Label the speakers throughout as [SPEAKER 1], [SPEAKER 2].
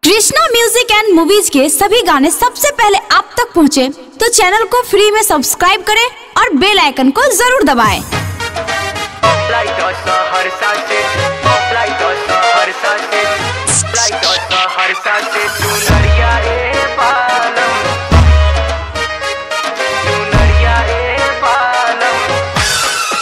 [SPEAKER 1] Krishna music and movies के सभी गाने सबसे पहले आप तक पहुंचे, तो चैनल को फ्री में सब्सक्राइब करें और बेल आइकन को जरूर दबाएं।
[SPEAKER 2] Like the Sahar Sunset, like the Sahar Sunset, like the Sahar Sunset, Chunariya e palam, Chunariya e palam.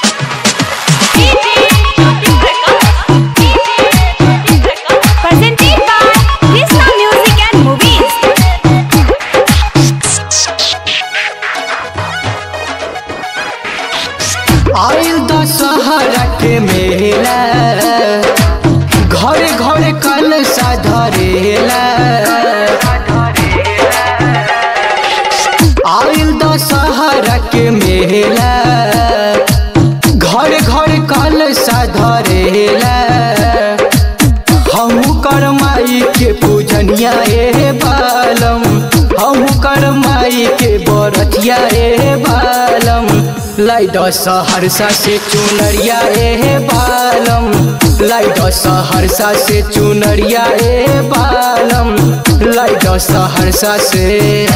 [SPEAKER 1] Presented by Krishna Music and Movies.
[SPEAKER 3] आइल दशहरा के मेला घरे घरे कल धरेला आइल दशहरा के मेला घरे घरे कल धरेला हमू कर माई के पूजनिया ए बालम हमू कर माई के बरतिया ए बालम लाई दस सहरसा से चुनरिया ए बालम लाई दस सहरसा से चुनरिया ए बालम लाई दस सहरसा से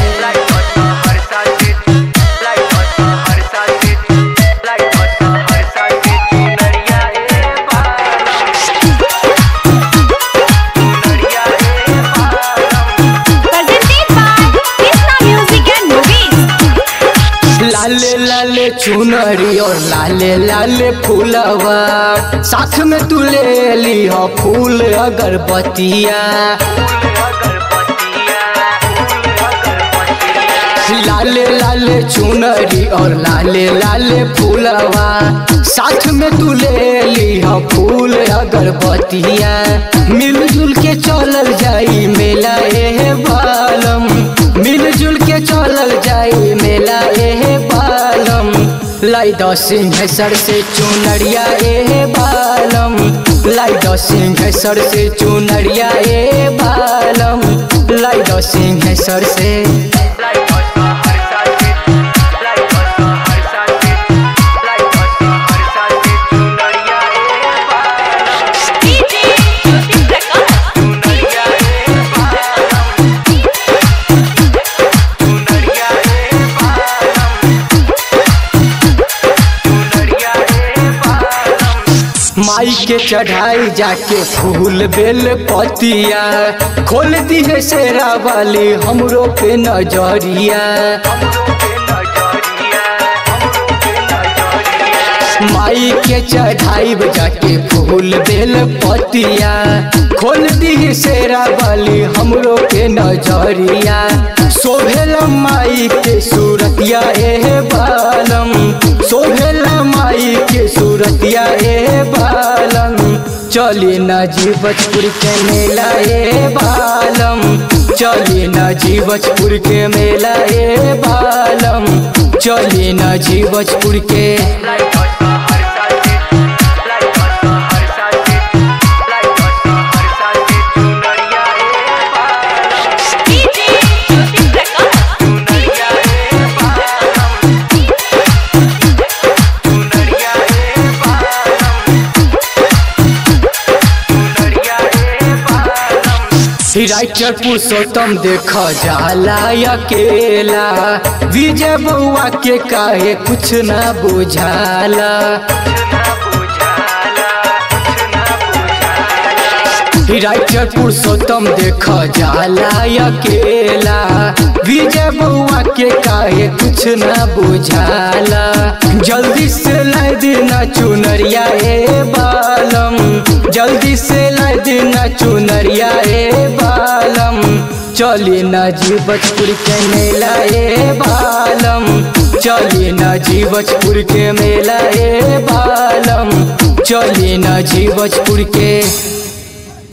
[SPEAKER 2] Like the Sahar Sunset, like the Sahar Sunset, like the Sahar Sunset, Chunariya e palam, Chunariya e palam.
[SPEAKER 1] Presented by Krishna Music and Movies.
[SPEAKER 3] लाले लाले चुनरी और लाले लाले फूलवा साथ में तू ले ली हो फूल अगरबत्तिया लाले लाले चुनरी और लाले लाले फूलवा साथ में तू ले ली हो फूल अगरबत्तिया मिलजुल के चलल जाई मेला ए बालम मिलजुल के चलल जाई मेला ए बालम लाई द सिंहेश्वर से चुनरिया ए बालम लाई द सिंहेश्वर से चुनरिया ए बालम लाई द सिंहेश्वर से
[SPEAKER 2] Like the Sahar Sunset, like the Sahar Sunset, like the Sahar Sunset, Chunariya e palam, Chunariya e palam, Chunariya e palam, Chunariya e palam.
[SPEAKER 3] माई के चढ़ाई जाके फूल बेल पतिया खोल दी है शेरा वाली हमरो पे नजरिया माई के चढ़ाई जाके फूल बेल पतिया खोल दी है शेरा वाली हमरो पे नजरिया शोभेल माई के सूरतिया ए बालम शोभेल माई के सूरतिया ए बालम चली न जीवजपुर के मेला ए बालम चली न जीवजपुर के मेला ए बालम चली न जीवजपुर के
[SPEAKER 2] Like the Sahar Sunset, like the Sahar Sunset, like the Sahar Sunset, Chunariya e palam, Chunariya e palam, Chunariya e palam, Chunariya e palam.
[SPEAKER 3] Writer Purushottam देख जाला अकेला विजय बउआ के काहे कुछ ना बुझाला राइटर पुरुषोत्तम देख जाला अकेला विजय बउआ के काहे कुछ ना बुझाला जल्दी से लाई देना चुनरिया ए बालम जल्दी से लाई देना चुनरिया ए बालम चली न जीवजपुर के मेला ए बालम चली न जीवजपुर के मेला ए बालम चली न जीवजपुर के